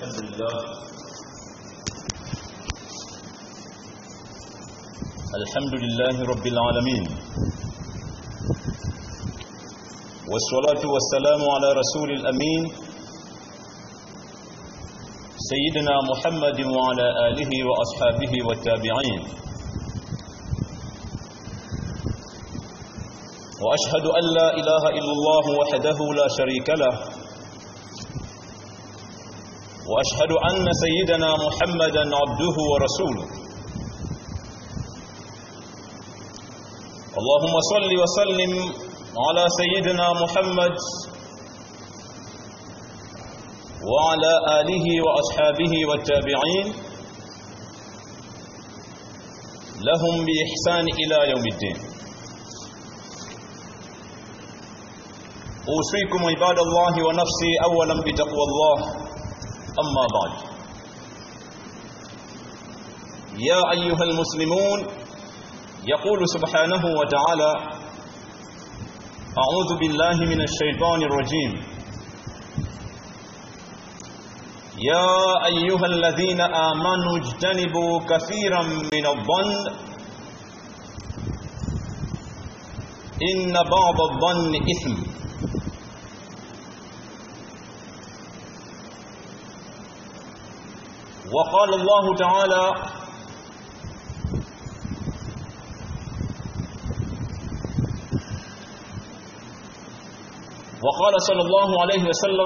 الحمد لله الحمد لله رب العالمين والصلاة والسلام على رسول الأمين سيدنا محمد وعلى آله وأصحابه والتابعين وأشهد أن لا إله إلا الله وحده لا شريك له واشهد ان سيدنا محمدا عبده ورسوله اللهم صل وسلم على سيدنا محمد وعلى اله واصحابه والتابعين لهم باحسان الى يوم الدين اوصيكم عباد الله ونفسي اولا بتقوى الله أما بعد يا أيها المسلمون يقول سبحانه وتعالى أعوذ بالله من الشيطان الرجيم يا أيها الذين آمنوا اجتنبوا كثيرا من الظن إن بعض الظن إثم وقال الله تعالى وقال صلى الله عليه وسلم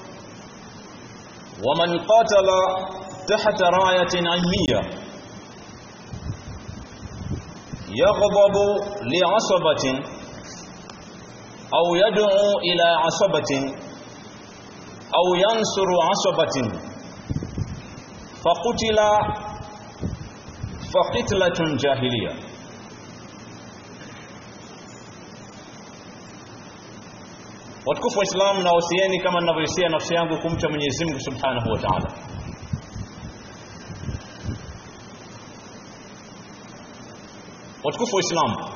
ومن قاتل تحت راية علمية يغضب لعصبة أو يدعو إلى عصبة أو ينصر عصبة فقتل فقتلة جاهلية watukufu wa Islam na wasieni kama ninavyohusia nafsi yangu kumcha Mwenyezi Mungu Subhanahu wa Ta'ala watukufu wa Islam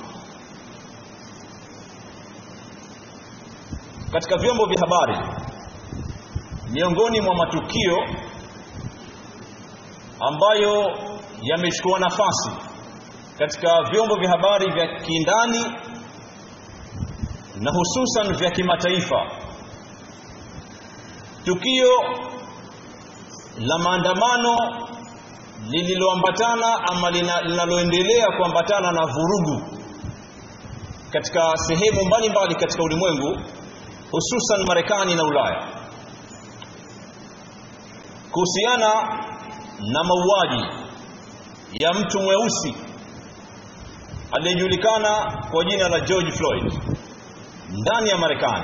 katika vyombo vya habari miongoni mwa matukio ambayo yamechukua nafasi katika vyombo vya habari vya kindani na hususan vya kimataifa tukio la maandamano lililoambatana ama linaloendelea kuambatana na vurugu katika sehemu mbalimbali katika ulimwengu hususan Marekani na Ulaya kuhusiana na mauaji ya mtu mweusi aliyejulikana kwa jina la George Floyd ndani ya Marekani.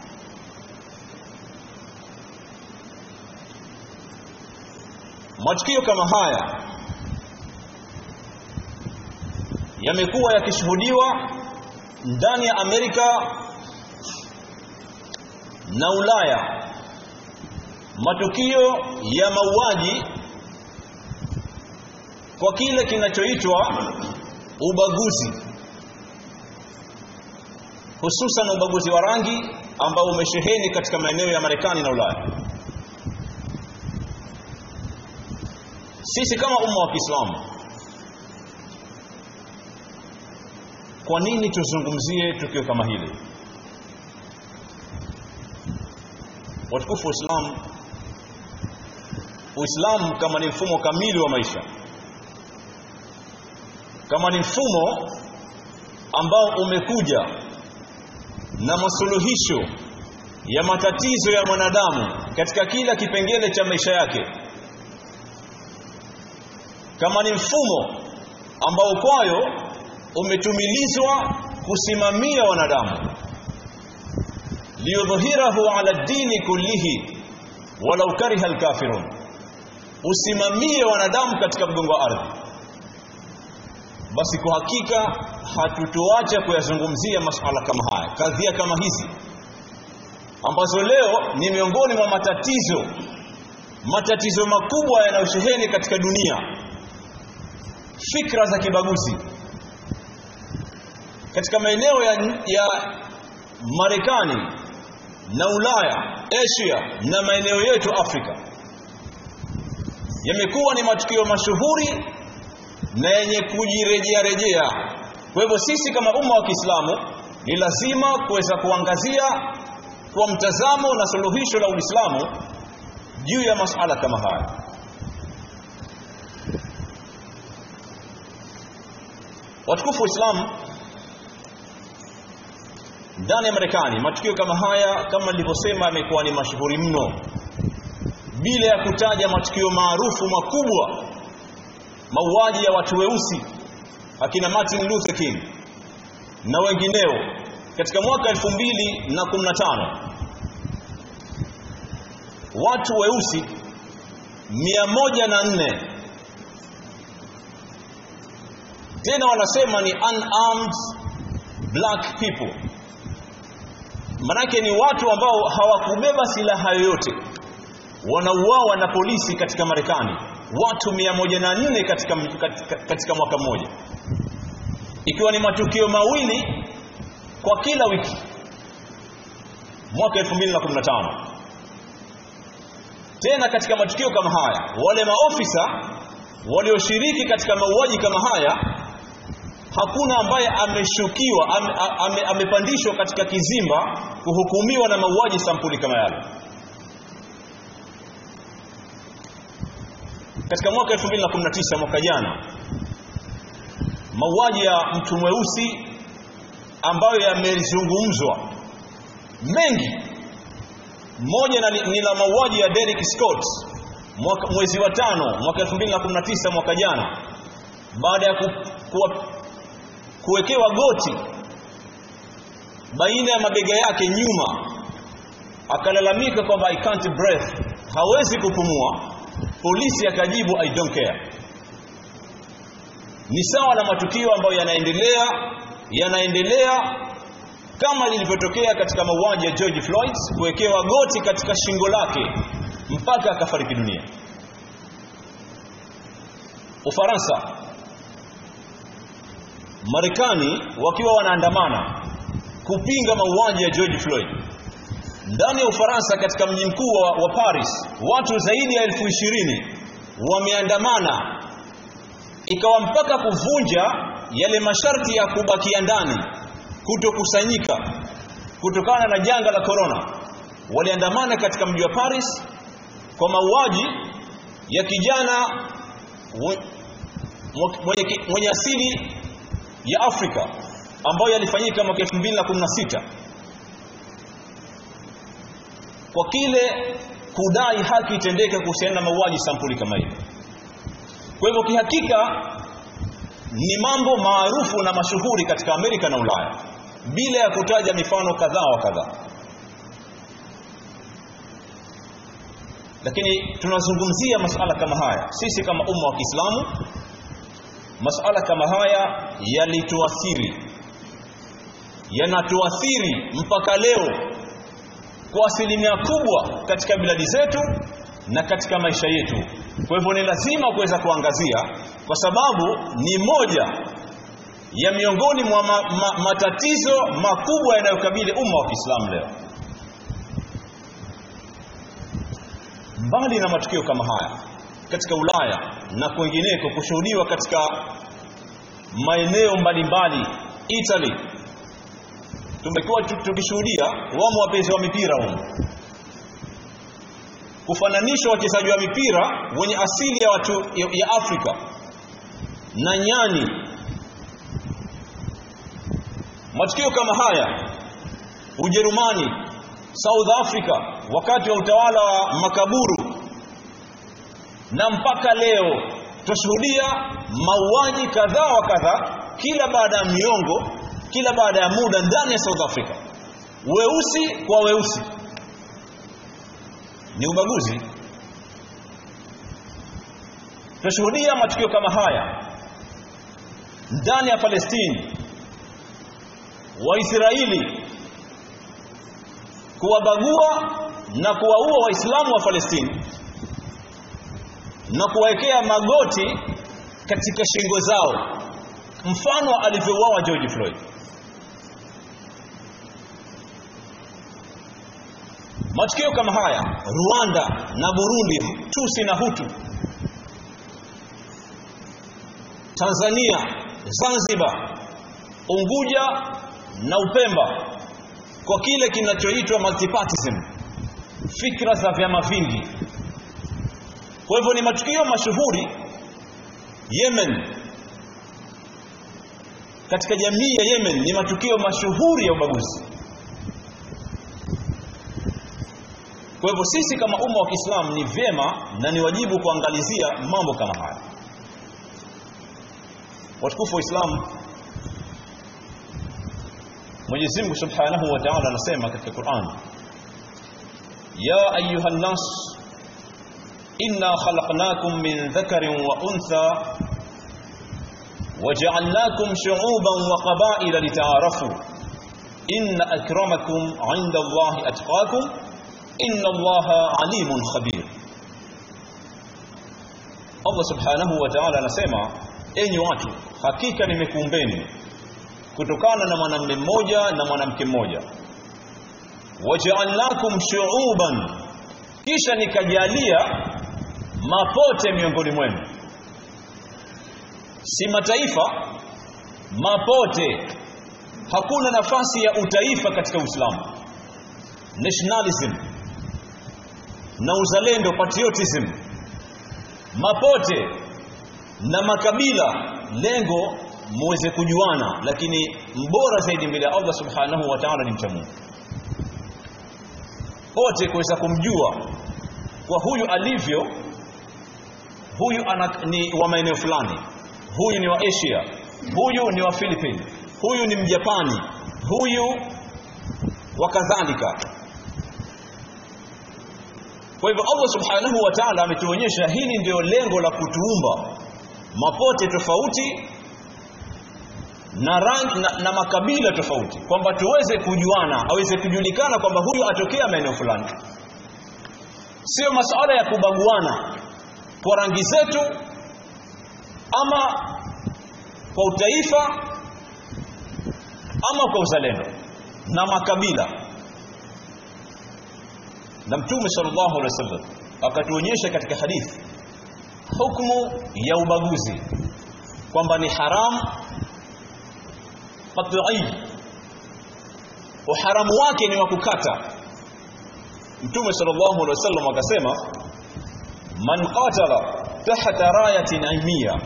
Matukio kama haya yamekuwa yakishuhudiwa ndani ya Amerika na Ulaya matukio ya mauaji kwa kile kinachoitwa ubaguzi hususan ubaguzi wa rangi ambao umesheheni katika maeneo ya Marekani na Ulaya sisi kama umma wa Kiislamu kwa nini tuzungumzie tukio kama hili watukufu wa Islam Uislamu kama ni mfumo kamili wa maisha kama ni mfumo ambao umekuja na masuluhisho ya matatizo ya mwanadamu katika kila kipengele cha maisha yake kama ni mfumo ambao kwayo umetumilizwa kusimamia wanadamu liyudhhirahu ala dini kullihi walau kariha alkafirun usimamie wanadamu katika mgongo wa ardhi basi kwa hakika hatutoacha kuyazungumzia masuala kama haya kadhia kama hizi ambazo leo ni miongoni mwa matatizo matatizo makubwa yanayosheheni katika dunia fikra za kibaguzi katika maeneo ya, ya Marekani na Ulaya, Asia na maeneo yetu Afrika yamekuwa ni matukio mashuhuri na yenye kujirejea rejea kwa hivyo sisi kama umma wa Kiislamu ni lazima kuweza kuangazia kwa mtazamo na suluhisho la Uislamu juu ya masuala kama haya watukufu wa Islam ndani ya Marekani matukio kama haya kama nilivyosema yamekuwa ni mashuhuri mno bila ya kutaja matukio maarufu makubwa mauaji ya watu weusi akina Martin Luther King na wengineo katika mwaka 2015 watu weusi 104 tena wanasema ni unarmed black people manake ni watu ambao hawakubeba silaha yoyote wanauawa na polisi katika Marekani watu 104 katika, katika, katika mwaka mmoja ikiwa ni matukio mawili kwa kila wiki mwaka 2015 tena katika matukio kama haya wale maofisa walioshiriki katika mauaji kama haya hakuna ambaye ameshukiwa ame, ame, amepandishwa katika kizimba kuhukumiwa na mauaji sampuli kama yale katika mwaka 2019 mwaka jana mauaji ya mtu mweusi ambayo yamezungumzwa mengi moja ni la mauaji ya Derek Scott mwaka, mwezi wa tano mwaka 2019 mwaka jana baada ya ku, ku, kuwekewa goti baina ya mabega yake nyuma akalalamika kwamba I can't breathe hawezi kupumua polisi akajibu I don't care ni sawa na matukio ambayo yanaendelea yanaendelea kama lilivyotokea katika mauaji ya George Floyd kuwekewa goti katika shingo lake mpaka akafariki dunia Ufaransa Marekani wakiwa wanaandamana kupinga mauaji ya George Floyd ndani ya Ufaransa katika mji mkuu wa, wa Paris watu zaidi ya elfu ishirini wameandamana ikawa mpaka kuvunja yale masharti ya kubakia ndani kutokusanyika kutokana na janga la corona waliandamana katika mji wa Paris kwa mauaji ya kijana mwenye, mwenye asili ya Afrika ambayo yalifanyika mwaka 2016 kwa kile kudai haki itendeke kuhusiana na mauaji sampuli kama hiyo. Kwa hivyo kihakika ni mambo maarufu na mashuhuri katika Amerika na Ulaya bila ya kutaja mifano kadhaa wa kadhaa. Lakini tunazungumzia masala kama haya sisi kama umma wa Kiislamu masala kama haya yalituathiri yanatuathiri mpaka leo kwa asilimia kubwa katika biladi zetu na katika maisha yetu kwa hivyo ni lazima kuweza kuangazia kwa sababu ni moja ya miongoni mwa ma, ma, matatizo makubwa yanayokabili umma wa Kiislamu leo mbali na matukio kama haya katika Ulaya na kwingineko kushuhudiwa katika maeneo mbalimbali Italy tumekuwa tukishuhudia wamo wapenzi wa mipira huko kufananisha wachezaji wa mipira wenye asili ya watu ya, ya Afrika na nyani matukio kama haya Ujerumani South Africa wakati wa utawala wa makaburu na mpaka leo tushuhudia mauaji kadhaa wa kadhaa kila baada ya miongo kila baada ya muda ndani ya South Africa weusi kwa weusi ni ubaguzi tunashuhudia matukio kama haya ndani ya Palestine Waisraeli kuwabagua na kuwaua waislamu wa Palestine na kuwawekea magoti katika shingo zao mfano alivyouawa George Floyd matukio kama haya Rwanda na Burundi Tusi na Hutu Tanzania Zanzibar Unguja na Upemba kwa kile kinachoitwa multipartism fikra za vyama vingi kwa hivyo ni matukio mashuhuri Yemen katika jamii ya Yemen ni matukio mashuhuri ya ubaguzi kwa hivyo sisi kama umma wa Kiislamu ni vyema na ni wajibu kuangalizia mambo kama haya watukufu wa Islam Mwenyezi Mungu Subhanahu wa Ta'ala anasema katika Qur'an Ya ayuha nas inna khalaqnakum min dhakarin wa untha وجعلناكم شعوبا وقبائل لتعارفوا إن أكرمكم عند الله أتقاكم إن الله عليم خبير Allah subhanahu wa ta'ala anasema enyi watu hakika nimekuumbeni kutokana na mwanamume mmoja na mwanamke mmoja waja'alnakum shu'uban kisha nikajalia mapote miongoni mwenu si mataifa mapote hakuna nafasi ya utaifa katika Uislamu nationalism na uzalendo patriotism mapote na makabila lengo muweze kujuana lakini mbora zaidi mbele ya Allah subhanahu wa ta'ala ni mchamungu wote kuweza kumjua kwa huyu alivyo huyu ana, ni wa maeneo fulani huyu ni wa Asia huyu ni wa Philippines huyu ni mjapani huyu wa kadhalika kwa hivyo Allah subhanahu wa ta'ala ametuonyesha hili ndio lengo la kutuumba mapote tofauti na rangi na, na makabila tofauti kwamba tuweze kujuana aweze kujulikana kwamba huyu atokea maeneo fulani sio masuala ya kubaguana kwa rangi zetu ama kwa utaifa ama kwa uzalendo na makabila na mtume sallallahu alaihi wasallam akatuonyesha katika hadithi hukumu ya ubaguzi kwamba ni haram qat'i uharamu wake ni wa kukata mtume sallallahu alaihi wasallam akasema man qatala tahta rayatin ilmiya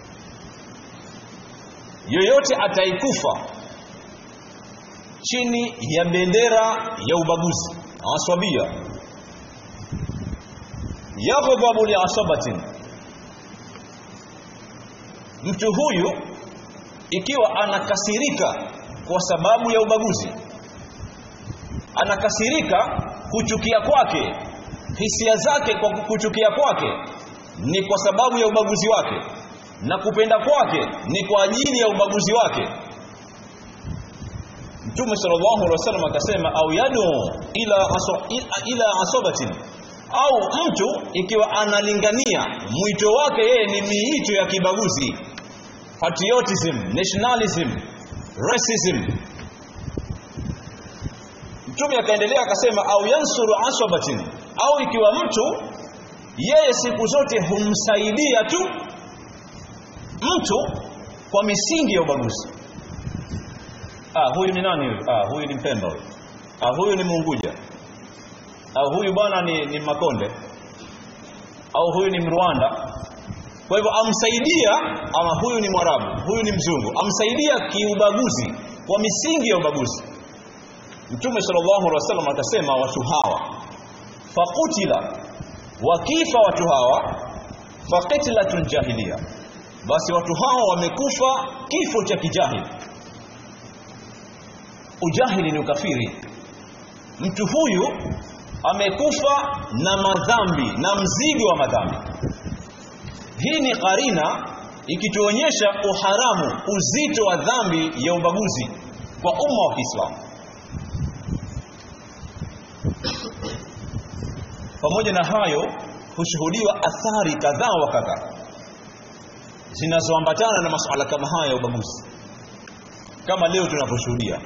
yoyote ataikufa chini ya bendera ya ubaguzi aswabia yaghdabu liasabatin mtu huyu ikiwa anakasirika kwa sababu ya ubaguzi anakasirika kuchukia kwake hisia zake kwa kuchukia kwake ni kwa sababu ya ubaguzi wake na kupenda kwake ni kwa ajili ya ubaguzi wake Mtume sallallahu alaihi wasallam akasema au yadu ila aso, ila asobatin au mtu ikiwa analingania mwito wake yeye ni miito ya kibaguzi patriotism nationalism racism Mtume akaendelea akasema au yansuru asobatin au ikiwa mtu yeye siku zote humsaidia tu mtu kwa misingi ya ubaguzi ah huyu ni nani huyu ah huyu ni mpemba huyu ah huyu ni munguja ah huyu bwana ni, ni makonde au huyu ni mrwanda kwa hivyo amsaidia ama huyu ni mwarabu huyu ni mzungu amsaidia kiubaguzi kwa misingi ya ubaguzi mtume sallallahu alaihi wasallam akasema watu hawa faqutila wakifa watu hawa faqitlatul jahiliya basi watu hawa wamekufa kifo cha kijahili ujahili ni ukafiri mtu huyu amekufa na madhambi na mzigo wa madhambi hii ni karina ikituonyesha uharamu uzito wa dhambi ya ubaguzi kwa umma wa Kiislamu pamoja na hayo hushuhudiwa athari kadhaa wa kadhaa zinazoambatana na masuala kama haya ya ubaguzi kama leo tunavyoshuhudia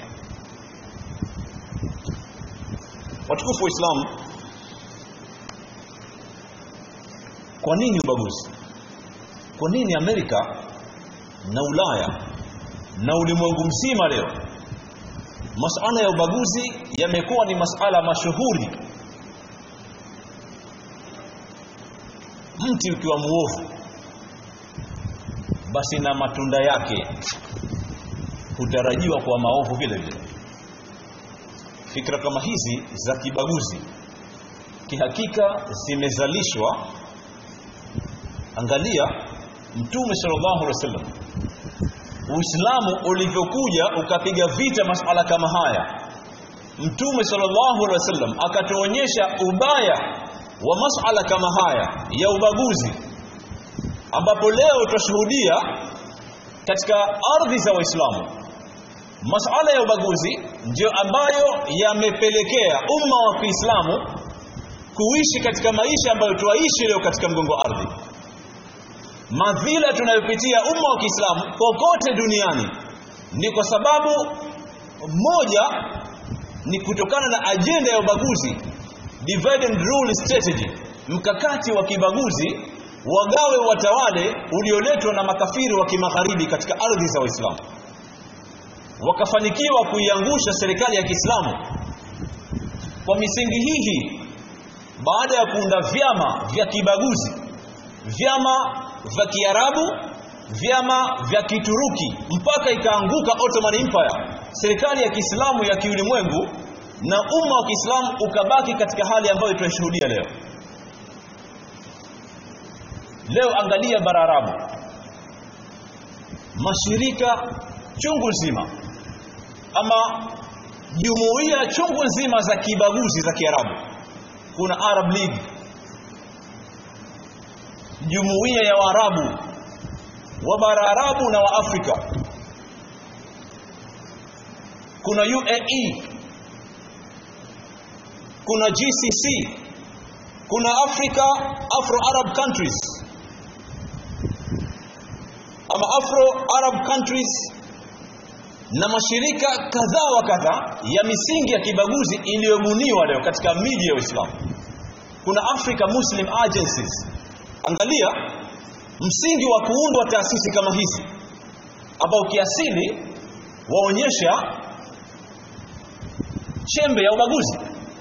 watukufu wa Islam kwa nini ubaguzi kwa nini Amerika na Ulaya na ulimwengu mzima leo masala ya ubaguzi yamekuwa ni masala mashuhuri mti ukiwa muovu basi na matunda yake hutarajiwa kuwa maovu vile vile fikra kama hizi za kibaguzi kihakika zimezalishwa angalia mtume sallallahu alaihi wasallam uislamu ulivyokuja ukapiga vita masala kama haya mtume sallallahu alaihi wasallam akatuonyesha ubaya wa masala kama haya ya ubaguzi ambapo leo tutashuhudia katika ardhi za waislamu masala ya ubaguzi ndio ambayo yamepelekea umma wa Kiislamu kuishi katika maisha ambayo tuaishi leo katika mgongo wa ardhi madhila tunayopitia umma wa Kiislamu kokote duniani ni kwa sababu moja ni kutokana na ajenda ya ubaguzi divide and rule strategy mkakati wa kibaguzi wagawe watawale ulioletwa na makafiri wa kimagharibi katika ardhi za Waislamu wakafanikiwa kuiangusha serikali ya Kiislamu kwa misingi hii baada ya kuunda vyama vya kibaguzi vyama vya Kiarabu vyama vya Kituruki mpaka ikaanguka Ottoman Empire serikali ya Kiislamu ya kiulimwengu na umma wa Kiislamu ukabaki katika hali ambayo tunashuhudia leo leo angalia bara Arabu mashirika chungu nzima ama jumuiya chungu nzima za kibaguzi za Kiarabu kuna Arab League jumuiya ya Waarabu wa bara Arabu na wa Afrika kuna UAE kuna GCC kuna Africa Afro Arab countries ama Afro Arab countries na mashirika kadhaa wa kadhaa ya misingi ya kibaguzi iliyobuniwa leo katika miji ya Uislamu. Kuna Africa Muslim Agencies. Angalia msingi wa kuundwa taasisi kama hizi ambao kiasili waonyesha chembe ya ubaguzi.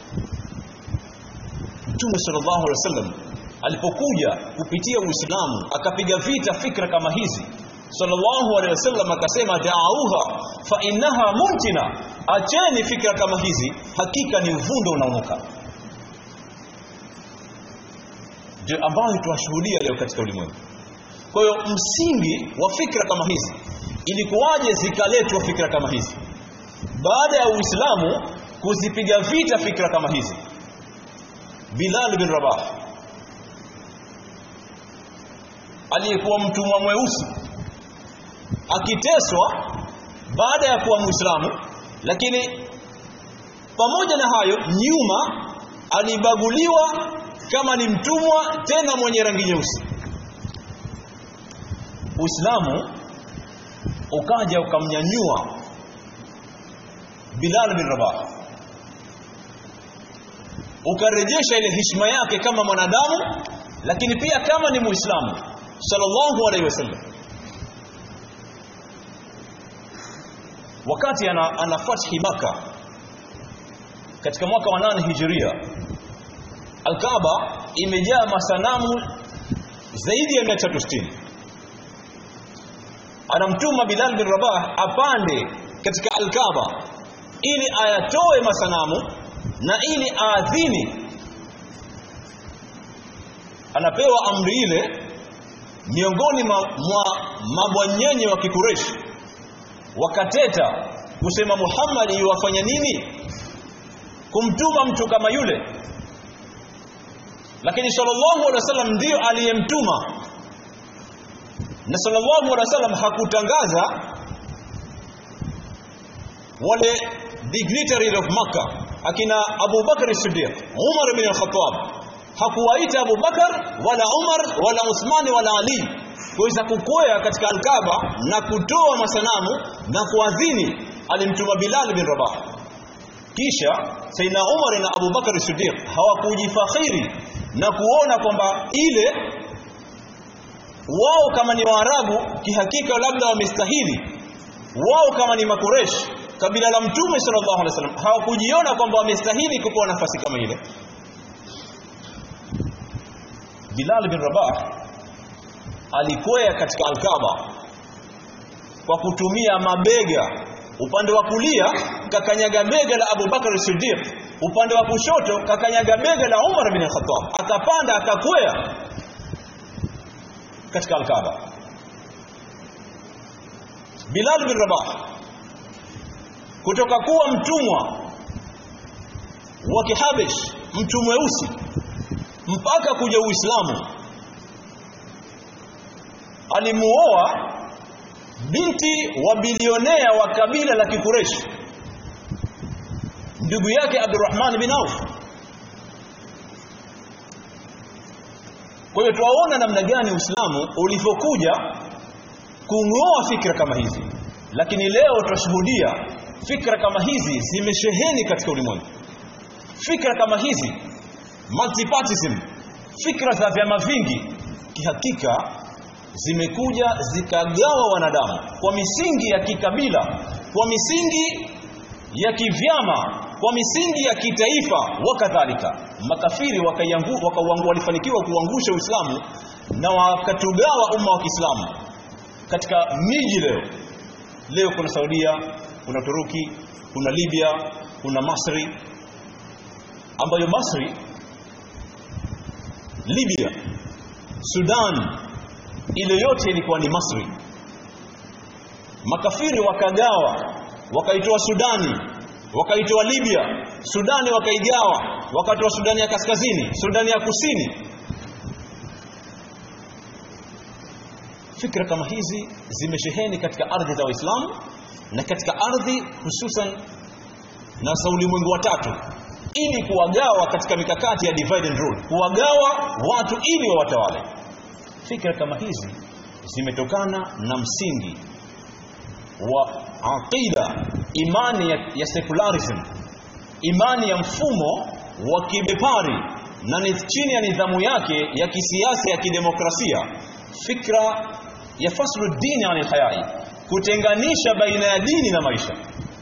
Mtume sallallahu alaihi wasallam alipokuja kupitia Uislamu akapiga vita fikra kama hizi sallallahu alaihi wasallam akasema da'auha fa innaha mumtina acheni fikra kama hizi hakika ni uvundo unaonuka ndio ambayo tuwashuhudia leo katika ulimwengu kwa hiyo msingi wa fikra kama hizi ilikuwaje zikaletwa fikra kama hizi baada ya uislamu kuzipiga vita fikra kama hizi Bilal bin Rabah aliyekuwa mtumwa mweusi akiteswa baada ya kuwa Muislamu lakini pamoja na hayo nyuma alibaguliwa kama ni mtumwa tena mwenye rangi nyeusi Uislamu ukaja ukamnyanyua Bilal bin Rabah ukarejesha ile heshima yake kama mwanadamu lakini pia kama ni Muislamu sallallahu alaihi wasallam wakati ana, ana fathi maka katika mwaka wa nane hijiria Al-Kaaba imejaa masanamu zaidi ya 360 anamtuma Bilal bin Rabah apande katika Al-Kaaba ili ayatoe masanamu na ili aadhini anapewa amri ile miongoni mwa mabwanyenye wa kikureshi wakateta kusema Muhammad yuwafanya nini kumtuma mtu kama yule lakini sallallahu alaihi wasallam ndiyo aliyemtuma na sallallahu alaihi wasallam hakutangaza wale dignitaries of Makkah akina Abu Bakar Siddiq Umar bin al-Khattab hakuwaita Abu Bakar wala Umar wala Uthman wala Ali kuweza kukwea katika Al-Kaaba na kutoa masanamu na kuadhini alimtuma Bilal bin Rabah kisha Saina Umar na Abu Bakar Siddiq hawakujifakhiri na kuona kwamba ile wao kama ni waarabu kihakika labda wamestahili wao kama ni makuresh kabila la mtume sallallahu alaihi wasallam hawakujiona kwamba wamestahili kupewa nafasi kama ile Bilal bin Rabah alikwea katika Al-Kaaba kwa kutumia mabega upande wa kulia kakanyaga bega la Abu Bakar Siddiq upande wa kushoto kakanyaga bega la Umar bin Khattab akapanda akakwea katika Al-Kaaba Bilal bin Rabah kutoka kuwa mtumwa wa Kihabesh mtu mweusi mpaka kuja Uislamu alimuoa binti wa bilionea wa kabila la Kikureshi ndugu yake Abdurrahman bin Auf kwa hiyo tuwaona namna gani Uislamu ulivyokuja kung'oa fikra kama hizi lakini leo tunashuhudia fikra kama hizi zimesheheni katika ulimwengu fikra kama hizi multipartism fikra za vyama vingi kihakika zimekuja zikagawa wanadamu kwa misingi ya kikabila kwa misingi ya kivyama kwa misingi ya kitaifa wakadhalika makafiri wakaiangu waka walifanikiwa kuangusha Uislamu na wakatugawa umma wa Kiislamu katika miji leo leo kuna Saudia kuna Turuki kuna Libya kuna Masri ambayo Masri Libya Sudan ile yote ilikuwa ni Masri makafiri wakagawa wakaitoa Sudani wakaitoa Libya Sudani wakaigawa wakatoa Sudani ya kaskazini Sudani ya kusini fikra kama hizi zimesheheni katika ardhi za Waislamu na katika ardhi hususan na za ulimwengu wa tatu ili kuwagawa katika mikakati ya divide and rule kuwagawa watu ili wawatawale fikra kama hizi zimetokana na msingi wa aqida imani ya, ya secularism imani ya mfumo wa kibepari na ni chini ya nidhamu yake ya kisiasa ya kidemokrasia fikra ya faslu dini anil hayai kutenganisha baina ya dini na maisha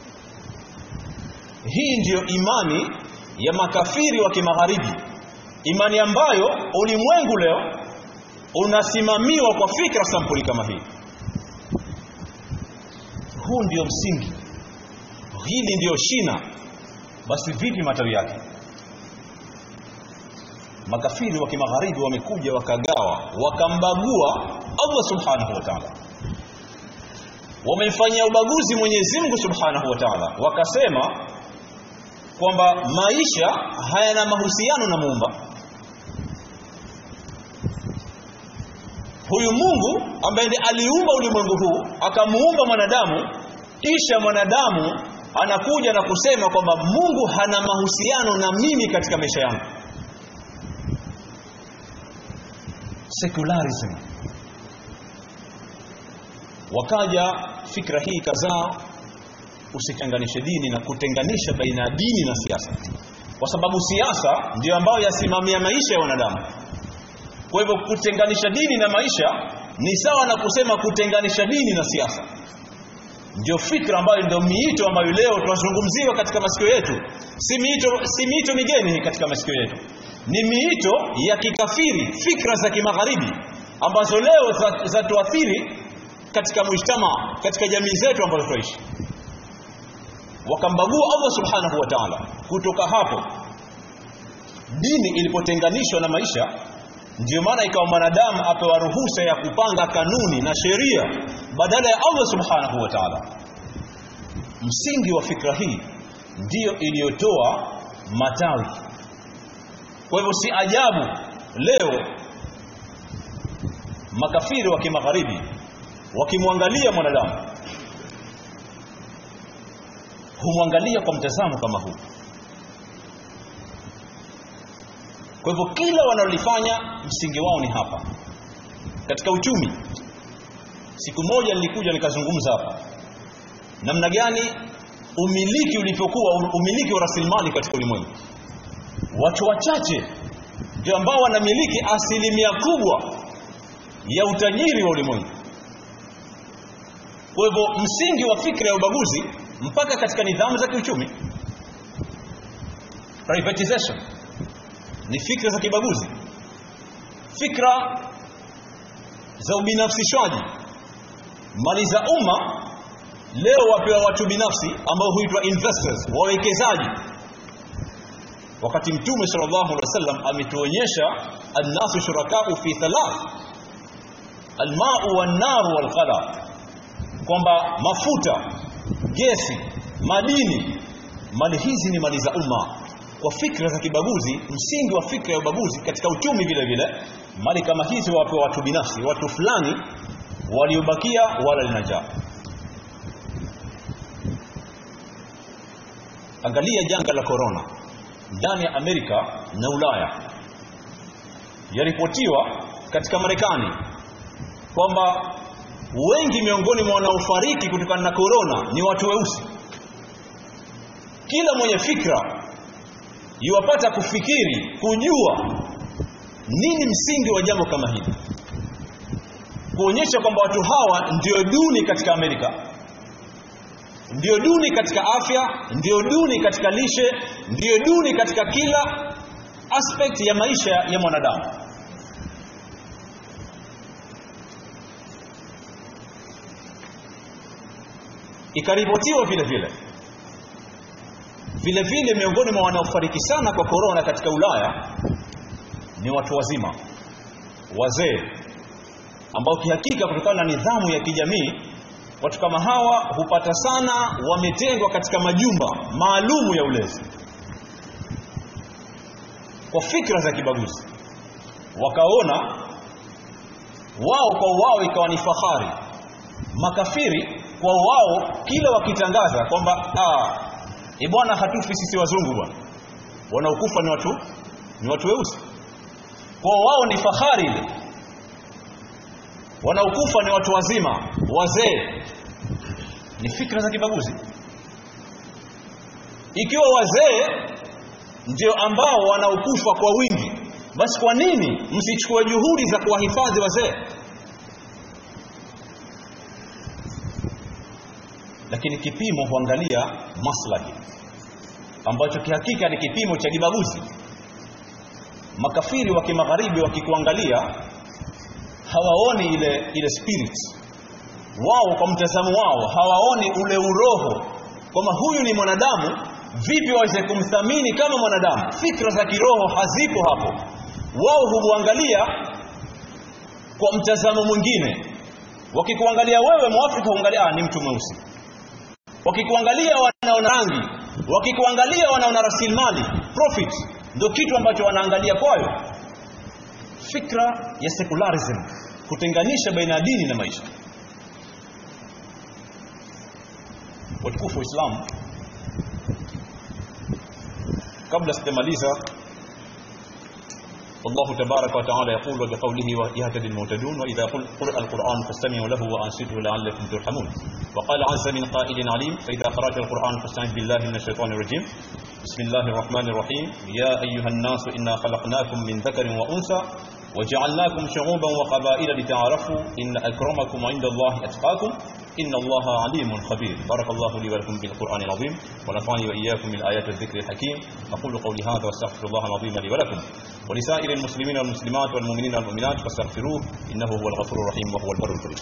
hii ndiyo imani ya makafiri wa kimagharibi imani ambayo ulimwengu leo unasimamiwa kwa fikra sampuli kama hii huu ndio msingi hili ndio shina basi vipi matawi yake makafiri wa kimagharibi wamekuja wakagawa wakambagua Allah subhanahu wa ta'ala wamemfanyia ubaguzi Mwenyezi Mungu subhanahu wa ta'ala wakasema kwamba maisha hayana mahusiano na muumba huyu Mungu ambaye ndiye aliumba ulimwengu huu akamuumba mwanadamu kisha mwanadamu anakuja na kusema kwamba Mungu hana mahusiano na mimi katika maisha yangu secularism wakaja fikra hii kadhaa usichanganishe dini na kutenganisha baina ya dini na siasa kwa sababu siasa ndio ambayo yasimamia maisha ya wanadamu kwa hivyo kutenganisha dini na maisha ni sawa na kusema kutenganisha dini na siasa ndio fikra ambayo ndio miito ambayo leo tunazungumziwa katika masikio yetu si miito si miito migeni katika masikio yetu ni miito ya kikafiri fikra za kimagharibi ambazo leo zatuathiri za katika mujtama katika jamii zetu ambazo tunaishi wakambagua Allah subhanahu wa ta'ala kutoka hapo dini ilipotenganishwa na maisha ndio maana ikawa mwanadamu apewa ruhusa ya kupanga kanuni na sheria badala ya Allah subhanahu wa ta'ala msingi wa fikra hii ndiyo iliyotoa matawi kwa hivyo si ajabu leo makafiri wa kimagharibi wakimwangalia mwanadamu humwangalia kwa mtazamo kama huu kwa hivyo kila wanalolifanya msingi wao ni hapa katika uchumi siku moja nilikuja nikazungumza hapa namna gani umiliki ulivyokuwa umiliki wa rasilimali katika ulimwengu watu wachache ndio ambao wanamiliki asilimia kubwa ya utajiri wa ulimwengu kwa hivyo msingi wa fikra ya ubaguzi mpaka katika nidhamu za kiuchumi privatization ni fikra za kibaguzi fikra za ubinafsishwaji mali za umma leo wapewa watu binafsi ambao huitwa investors wawekezaji wakati mtume sallallahu alaihi wasallam ametuonyesha annasu shurakau fi thalath almau wan-nar wal-qala kwamba mafuta gesi madini mali hizi ni mali za umma kwa fikra za kibaguzi msingi wa fikra ya ubaguzi katika uchumi vile vile mali kama hizi wapewa watu binafsi watu fulani waliobakia wala linajaa angalia janga la corona ndani ya Amerika na Ulaya yaripotiwa katika Marekani kwamba wengi miongoni mwa wanaofariki kutokana na corona ni watu weusi kila mwenye fikra yuwapata kufikiri kujua nini msingi wa jambo kama hili kuonyesha kwamba watu hawa ndio duni katika Amerika ndio duni katika afya ndio duni katika lishe ndio duni katika kila aspect ya maisha ya mwanadamu ikaripotiwa vile vile vile vile miongoni mwa wanaofariki sana kwa korona katika Ulaya ni watu wazima wazee ambao kihakika kutokana na nidhamu ya kijamii watu kama hawa hupata sana wametengwa katika majumba maalumu ya ulezi kwa fikra za kibaguzi wakaona wao kwa wao ikawa ni fahari makafiri kwa wao kila wakitangaza kwamba ah e bwana hatufi sisi wazungu bwana wanaokufa ni watu ni watu weusi kwa wao ni fahari ile wanaokufa ni watu wazima wazee ni fikra za kibaguzi ikiwa wazee ndio ambao wanaokufa kwa wingi basi kwa nini msichukue juhudi za kuwahifadhi wazee lakini kipimo huangalia maslahi ambacho kihakika ni kipimo cha kibaguzi makafiri wa kimagharibi wakikuangalia hawaoni ile ile spirit wao kwa mtazamo wao hawaoni ule uroho kwamba huyu ni mwanadamu vipi waweze kumthamini kama mwanadamu fikra za kiroho hazipo hapo wao humwangalia kwa mtazamo mwingine wakikuangalia wewe mwafrika huangalia ah, ni mtu mweusi wakikuangalia wanaona rangi wakikuangalia wanaona rasilimali profit ndio kitu ambacho wanaangalia kwayo fikra ya secularism kutenganisha baina ya dini na maisha watukufu wa Islam kabla sijamaliza الله تبارك وتعالى يقول وبقوله يهتدي المهتدون وإذا قرأ القرآن فاستمعوا له وأنصتوا لعلكم ترحمون وقال عز من قائل عليم فإذا قرأت القرآن فاستعذ بالله من الشيطان الرجيم بسم الله الرحمن الرحيم يا أيها الناس إنا خلقناكم من ذكر وأنثى وجعلناكم شعوبا وقبائل لتعارفوا إن أكرمكم عند الله أتقاكم إن الله عليم خبير بارك الله لي ولكم بالقرآن العظيم ونفعني وإياكم من آيات الذكر الحكيم أقول قولي هذا واستغفر الله العظيم لي ولكم ولسائر المسلمين والمسلمات والمؤمنين والمؤمنات فاستغفروه إنه هو الغفور الرحيم وهو البر الكريم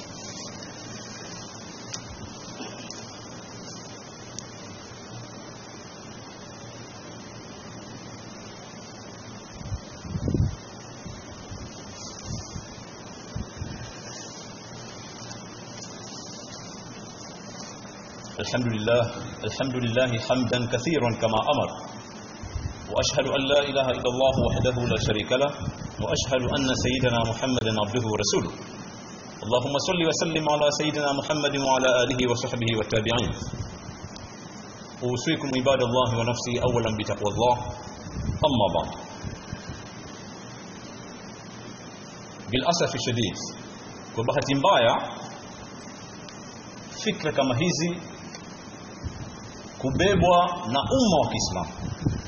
الحمد لله الحمد لله حمدا كثيرا كما أمر وأشهد أن لا إله إلا الله وحده لا شريك له وأشهد أن سيدنا محمدا عبده ورسوله اللهم صل وسلم على سيدنا محمد وعلى آله وصحبه والتابعين أوصيكم عباد الله ونفسي أولا بتقوى الله أما بعد بالأسف الشديد وبهت mbaya fikra kama hizi kubebwa na umma wa Kiislamu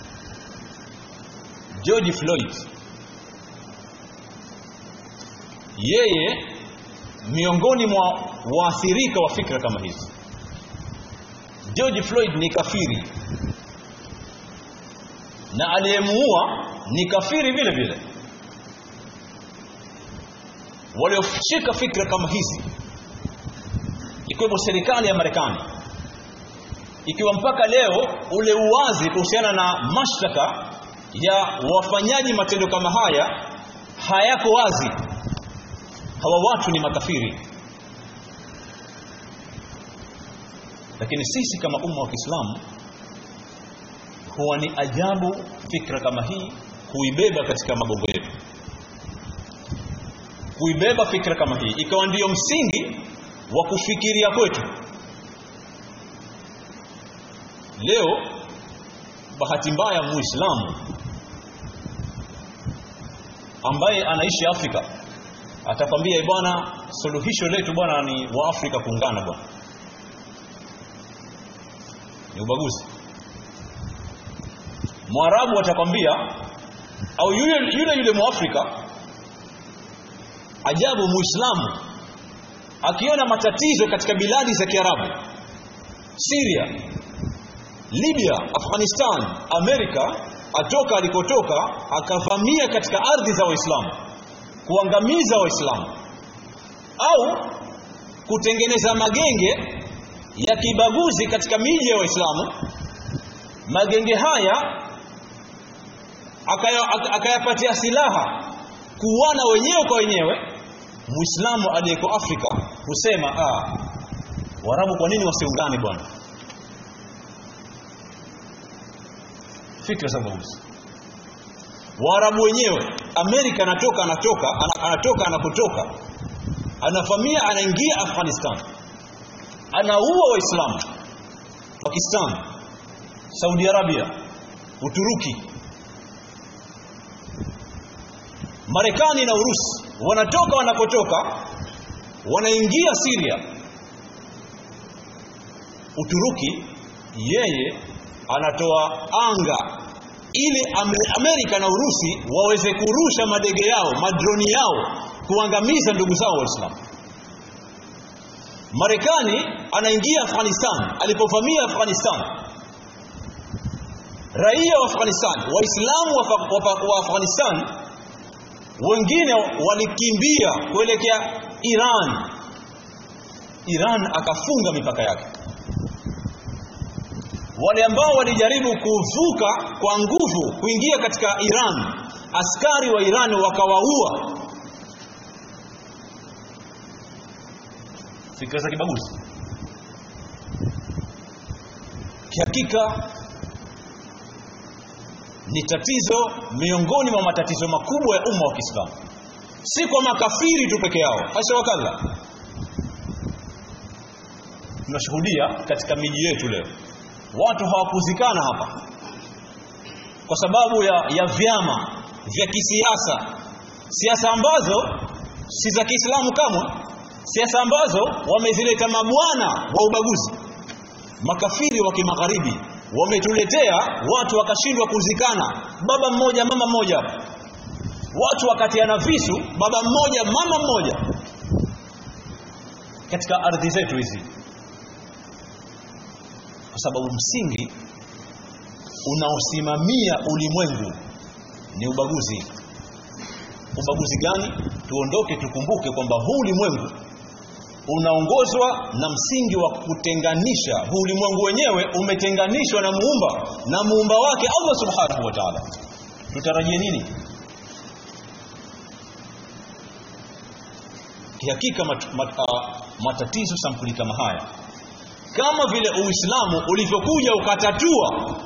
George Floyd yeye miongoni mwa waathirika wa fikra kama hizi George Floyd ni kafiri na aliyemuua ni kafiri vile vile walioshika fikra kama hizi ikiwemo serikali ya Marekani ikiwa mpaka leo ule uwazi kuhusiana na mashtaka ya wafanyaji matendo kama haya hayako wazi hawa watu ni makafiri lakini sisi kama umma wa Kiislamu huwa ni ajabu fikra kama hii kuibeba katika magongo yetu kuibeba fikra kama hii ikawa ndiyo msingi wa kufikiria kwetu leo bahati mbaya muislamu ambaye anaishi Afrika atakwambia bwana suluhisho letu bwana ni wa Afrika kuungana bwana ni ubaguzi Mwarabu atakwambia au yule yule yule Mwafrika ajabu Muislamu akiona matatizo katika biladi za Kiarabu Syria Libya Afghanistan Amerika atoka alikotoka akavamia katika ardhi za Waislamu kuangamiza Waislamu au kutengeneza magenge ya kibaguzi katika miji ya Waislamu magenge haya akayapatia silaha kuuana wenyewe kwa wenyewe Muislamu aliyeko Afrika husema ah Waarabu kwa nini wasiungane bwana fikra za ubaguzi Waarabu wenyewe Amerika anatoka anatoka anatoka anapotoka anavamia anaingia Afghanistan anaua waislamu Pakistan Saudi Arabia Uturuki Marekani na Urusi wanatoka wanapotoka wanaingia Syria Uturuki yeye anatoa anga ili Amerika na Urusi waweze kurusha madege yao madroni yao kuangamiza ndugu zao waislamu Marekani anaingia Afghanistan alipovamia Afghanistan raia wa Afghanistan waislamu wa, wa, wa Afghanistan wengine walikimbia kuelekea Iran Iran akafunga mipaka yake wale ambao walijaribu kuvuka kwa nguvu kuingia katika Iran askari wa Iran wakawaua fikra za kibaguzi kihakika ni tatizo miongoni mwa matatizo makubwa ya umma wa Kiislamu si kwa makafiri tu peke yao hasha wakala tunashuhudia katika miji yetu leo watu hawakuzikana hapa kwa sababu ya, ya vyama vya kisiasa siasa ambazo si za Kiislamu kamwe siasa ambazo wamezileta mabwana wa ubaguzi makafiri wa kimagharibi wametuletea watu wakashindwa kuzikana baba mmoja mama mmoja watu wakatiana visu baba mmoja mama mmoja katika ardhi zetu hizi kwa sababu msingi unaosimamia ulimwengu ni ubaguzi ubaguzi gani tuondoke tukumbuke kwamba huu ulimwengu unaongozwa na msingi wa kutenganisha huu ulimwengu wenyewe umetenganishwa na muumba na muumba wake Allah subhanahu wa ta'ala tutarajie nini kihakika mat, mat, uh, matatizo sampuli kama haya kama vile uislamu ulivyokuja ukatatua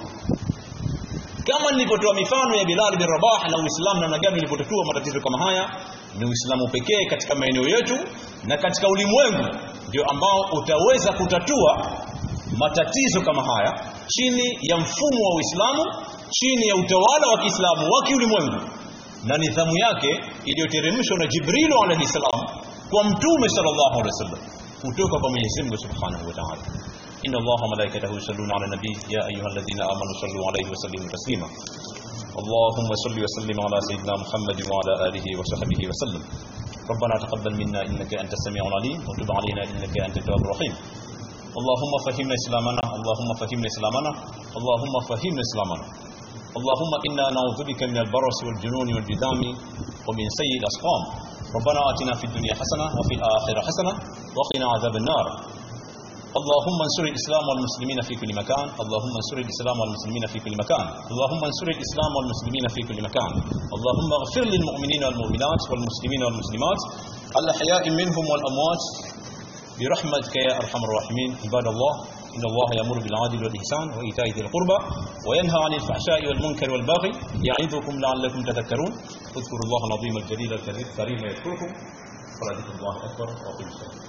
kama nilivyotoa mifano ya Bilal bin Rabah na Uislamu namna gani ulivyotatua matatizo kama haya ni Uislamu pekee katika maeneo yetu na katika ulimwengu ndio ambao utaweza kutatua matatizo kama haya chini ya mfumo wa Uislamu chini ya utawala wa Kiislamu wa kiulimwengu na nidhamu yake iliyoteremshwa na Jibril alayhi salam kwa mtume sallallahu alaihi wasallam kutoka kwa Mwenyezi Mungu Subhanahu wa Ta'ala إن الله وملائكته يصلون على النبي يا أيها الذين آمنوا صلوا عليه وسلموا تسليما اللهم صل وسلم على سيدنا محمد وعلى آله وصحبه وسلم ربنا تقبل منا إنك أنت السميع العليم وتب علينا إنك أنت التواب الرحيم اللهم فهمنا إسلامنا اللهم فهمنا إسلامنا اللهم فهمنا إسلامنا اللهم إنا نعوذ بك من البرص والجنون والجذام ومن سيء الأسقام ربنا آتنا في الدنيا حسنة وفي الآخرة حسنة وقنا عذاب النار اللهم انصر الإسلام والمسلمين في كل مكان اللهم انصر الإسلام والمسلمين في كل مكان اللهم انصر الإسلام والمسلمين في كل مكان اللهم اغفر للمؤمنين والمؤمنات والمسلمين والمسلمات الأحياء منهم والأموات برحمتك يا أرحم الراحمين عباد الله إن الله يأمر بالعدل والإحسان وإيتاء ذي القربى وينهى عن الفحشاء والمنكر والبغي يعظكم لعلكم تذكرون اذكروا الله العظيم الجليل الكريم يذكركم ولذكر الله أكبر وأقيموا الصلاة